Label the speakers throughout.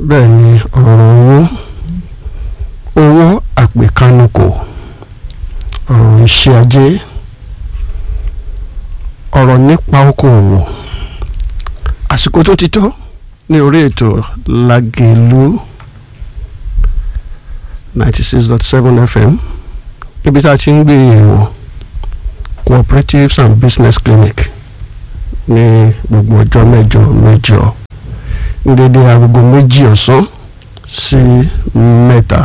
Speaker 1: bẹ́ẹ̀ ni ọ̀rọ̀ owó owó àpèkánukò ọ̀rọ̀ iṣẹ́ ajé ọ̀rọ̀ nípa okòòwò àsìkò tó ti tó ní orí ètò Lágelú ninety six dot seven FM ibi tá a ti ń gbé yẹ̀wò cooperatives and business clinic ní gbogbo ọjọ́ mẹ́jọ mẹ́jọ ní dédé agogo méjì ọ̀sán sí mẹ́ta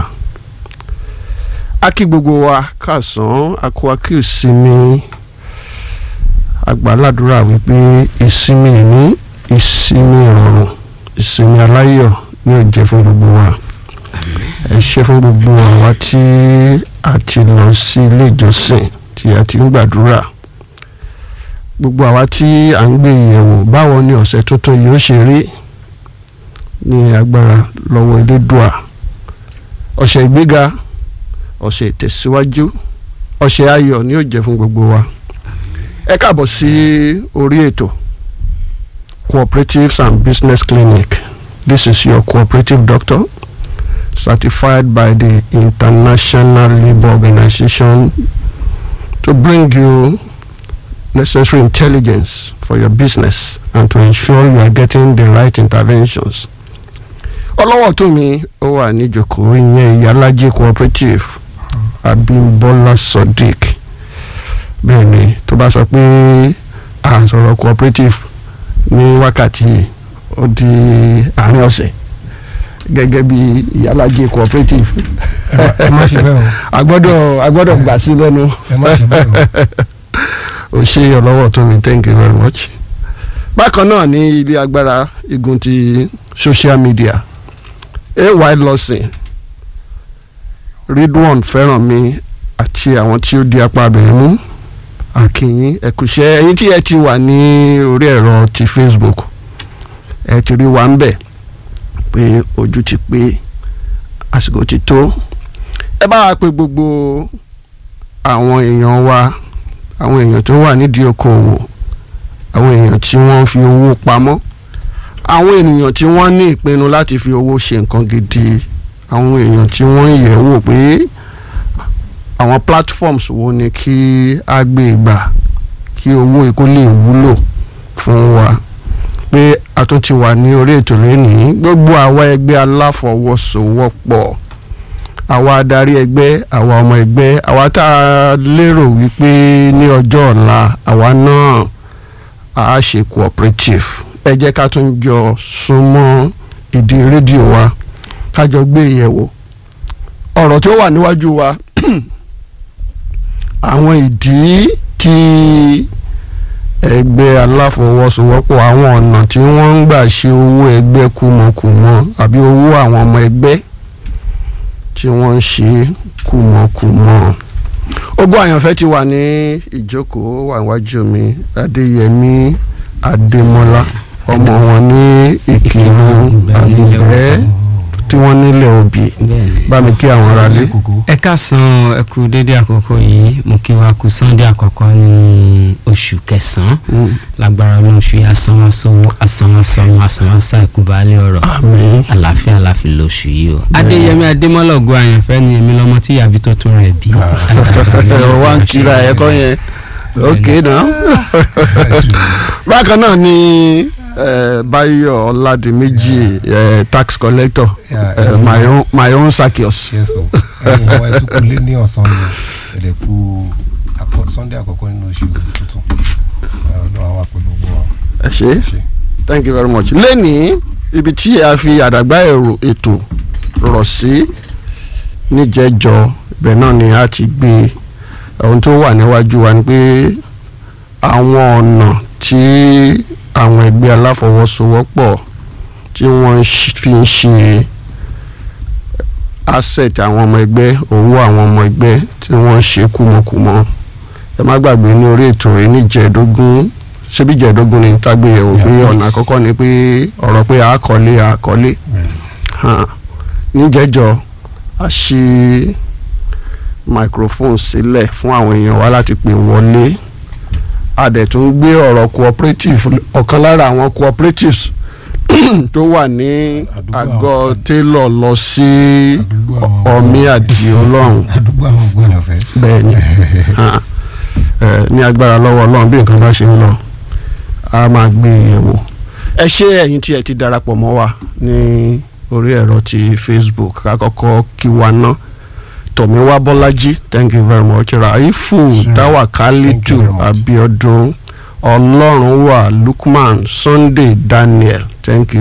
Speaker 1: a kí gbogbo wa káàsán akó akí ìsinmi àgbàládùra wípé ìsinmi ní ìsinmi ìrọ̀rùn ìsinmi aláyọ̀ ní ó jẹ́ fún gbogbo wa ẹ ṣe fún gbogbo àwa tí a ti lọ sí ilé ìjọsìn tí a ti ń gbàdúrà gbogbo àwa tí à ń gbé ìyẹ̀wò báwo ni ọ̀sẹ̀ tuntun yìí ó ṣe rí ní agbára lọ́wọ́ elédùà ọ̀sẹ̀ ìgbéga ọ̀sẹ̀ ìtẹ̀síwájú ọ̀sẹ̀ ayọ̀ ni ó jẹ́ fún gbogbo wa ẹ káàbọ̀ sí orí ètò cooperatives and business clinic this is your cooperative doctor certified by the International Labour Organization to bring you necessary intelligence for your business and to ensure you are getting the right interventions. ọlọ́wọ́ tó mi ó wà níjòkó ìyẹn ìyálájẹ cooperative Abímbọ́lá Sodiq bẹ́ẹ̀ ni tó bá sọ pé à ń sọ̀rọ̀ cooperative ní wákàtí ó di àárín ọ̀sẹ̀ gẹ́gẹ́ bí ìyálájẹ cooperative
Speaker 2: ẹ má ṣe bẹ́ẹ̀ o
Speaker 1: a gbọ́dọ̀ a gbọ́dọ̀ gbà sí lẹ́nu
Speaker 2: ẹ má ṣe bẹ́ẹ̀ o
Speaker 1: ó ṣe ọlọ́wọ́ tó mi thank you very much. bákan náà ní ilé agbára igun ti social media ay lọ́sìn ridwan fẹ́ràn mi àti àwọn tí ó di apá abẹ̀rẹ̀ mú àkìyìn ẹ̀kúṣẹ́ ẹ̀yin tí ẹ ti wà ní orí ẹ̀rọ ti facebook ẹ ti rí wa ń bẹ̀ pé ojú ti pé àsìkò ti tó ẹ bá wa pè gbogbo àwọn èèyàn wa àwọn èèyàn tó wà nídìí okòwò àwọn èèyàn tí wọ́n fi owó pamọ́ àwọn ènìyàn tí wọ́n ní ìpinnu láti fi owó ṣe nǹkan gidi àwọn èèyàn tí wọ́n ń yẹ̀ wò pé àwọn platforms wo ni kí a gbé gbà kí owó ikú lè wúlò fún wa pé a tún ti wà ní orí ètò lẹ́nìí gbogbo àwa ẹgbẹ́ aláfọwọ́sowọ́pọ̀ àwa adarí ẹgbẹ́ àwa ọmọ ẹgbẹ́ àwa tá a lérò wípé ní ọjọ́ ọ̀la àwa náà a ṣe cooperative ẹ jẹ́ ká tún jọ súnmọ́ ìdí rédíò wa ká jọ gbé ìyẹ̀wò ọ̀rọ̀ tí ó wà níwájú wa àwọn ìdí tí ẹgbẹ́ aláfọwọ́sowọ́pọ̀ àwọn ọ̀nà tí wọ́n ń gbà ṣe owó ẹgbẹ́ kùmọ̀kùmọ̀ àbí owó àwọn ọmọ ẹgbẹ́ tí wọ́n ń ṣe kùmọ̀kùmọ̀ ogún àyànfẹ́ ti wà ní ìjókòó wà níwájú mi adéyẹmí adémọlá ọmọ wọn ní ìkírun àlùbẹ́ tí wọ́n nílẹ̀ òbí bá mi kí àwọn aráalé.
Speaker 3: ẹ káàsán ẹ kú dédé àkókò yìí mo kí wa kú sunday àkọ́kọ́ nínú oṣù kẹsàn-án lágbára ọlọ́run fi asanwó-sowó asanwó-sọmọ asanwó-sá ẹ̀kú baálé ọ̀rọ̀
Speaker 1: àmín
Speaker 3: àlàáfíà àlàáfíà lóṣù yìí o. adéyẹmí adémọ́lá ògo àyànfẹ́ ni èmi lọ́mọ tí ìyàbí tó tún rẹ̀ bí.
Speaker 1: ẹ̀rọ wa ń kira ẹ̀kọ́ yẹn ok náà bákan náà ni eh, Báyọ̀ Ọládìméjì eh, tax collector
Speaker 2: Yeah,
Speaker 1: eh,
Speaker 2: eh,
Speaker 1: my own my own Zaccheaus.
Speaker 2: ṣe sọ ẹ̀yin àwọn ẹtùkú lé ní ọ̀sán yìí ẹ̀dẹ̀ kú àkọ́- sunday àkọ́kọ́ nínú oṣù tuntun ọlọ́run àwọn àpolówó wa
Speaker 1: ẹ ṣé
Speaker 2: ṣe.
Speaker 1: thank you very much. lẹ́nìí ibi tí a fi àdàgbà èrò ètò rọ̀ sí níjẹ́jọ́ ibẹ̀ náà ni a ti gbé ohun tó wà níwájú wa ni pé àwọn ọ̀nà tí àwọn ẹgbẹ́ aláfọwọ́sowọ́pọ̀ tí wọ́n ń ṣ- fi ń ṣe asset àwọn ọmọ ẹgbẹ́ owó àwọn ọmọ ẹgbẹ́ tí wọ́n ń ṣe kúmọkùmọ ẹ má gbàgbé ní orí ètò yìí níjẹ̀ẹ́dógún ṣébí jẹ̀ẹ́dógún ni tágbéyẹ̀wò pé
Speaker 2: Yeah,
Speaker 1: ọ̀nà
Speaker 2: please.
Speaker 1: àkọ́kọ́ ni pé ọ̀rọ̀ pé àkọlé àkọlé hàn níjẹ́jọ́ a ṣí microphone sílẹ̀ fún àwọn èèyàn wa láti pè wọlé a dẹ̀ tún gbé ọ̀rọ̀ cooperative ọ̀kan lára àwọn cooperatives tó wà ní
Speaker 2: Àdúgbò
Speaker 1: àgọ́
Speaker 2: àwọn-
Speaker 1: télọ̀ lọ sí
Speaker 2: Àdúgbò àwọn-
Speaker 1: ọmí àdìo ọlọ́run
Speaker 2: àdúgbò àwọn ògbọ́n ọ̀fẹ́.
Speaker 1: bẹ́ẹ̀ ni Ah, eh, ní agbára lọ́wọ́ ọlọ́run bí nǹkan bá ṣe ń lọ a máa gbé e yẹ̀wò ẹ ṣé ẹ̀yin tí ẹ ti darapọ̀ mọ́ wa ní orí ẹ̀rọ ti Facebook ká kọ́kọ́ kí wa ná tọ̀míwá bọ́lájí thank you very much raifu
Speaker 2: Sure.
Speaker 1: tawakalitu
Speaker 2: Thank you very much.
Speaker 1: abiodun ọlọ́runwà lukman sunday daniel thank you